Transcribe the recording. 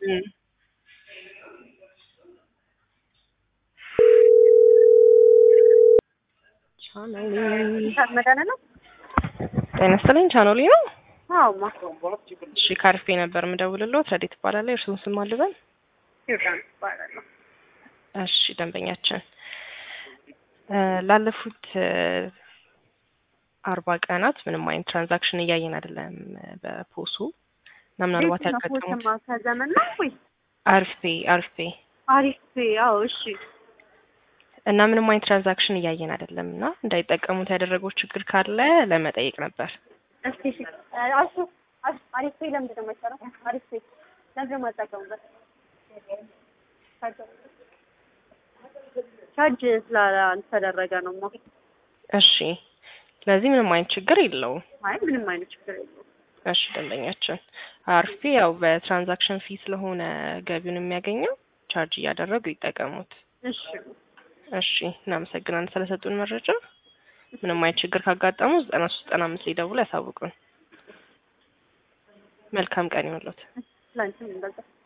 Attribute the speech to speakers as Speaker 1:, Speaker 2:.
Speaker 1: እም። ቻናሌ
Speaker 2: መዳነ ነው።
Speaker 1: ጤና ይስጥልኝ። ቻናሌ ነው።
Speaker 2: አዎማ
Speaker 1: እሺ ካርፌ ነበር የምደውልልዎት። ረዴት እባላለሁ። የእርስዎን ስም አልበል?
Speaker 2: ዮርዳኖስ እባላለሁ።
Speaker 1: እሺ ደንበኛችን እ ላለፉት እ አርባ ቀናት ምንም አይነት ትራንዛክሽን እያየን አይደለም በፖሱ እና ምናልባት
Speaker 2: ቤት ነው
Speaker 1: ያጋጠሙት
Speaker 2: ፎቶማ ከዘመን ነው ወይ
Speaker 1: አርፌ አርፌ
Speaker 2: አሪፍ አዎ እሺ
Speaker 1: እና ምንም አይነት ትራንዛክሽን እያየን አይደለም እና እንዳይጠቀሙት ያደረገው ችግር ካለ ለመጠየቅ ነበር።
Speaker 2: እስቲ እሺ አሱ አሪፍ ፔ ለምንድን ነው የማይሰራው አሪፍ ፔ ለምንድን ነው የማትጠቀሙበት ቻርጅ ስላልተደረገ ነው ማ
Speaker 1: እሺ ስለዚህ ምንም አይነት ችግር የለውም።
Speaker 2: አይ ምንም አይነት ችግር የለውም
Speaker 1: እሺ ደንበኛችን አርፌ ያው በትራንዛክሽን ፊ ስለሆነ ገቢውን የሚያገኘው ቻርጅ እያደረጉ ይጠቀሙት።
Speaker 2: እሺ
Speaker 1: እሺ እናመሰግናለን ስለሰጡን መረጃ። ምንም አይነት ችግር ካጋጠሙ ዘጠና ሶስት ዘጠና አምስት ሊደውሉ ያሳውቁን። መልካም ቀን ይሁንልዎት።
Speaker 2: ላንቺም እንደዛ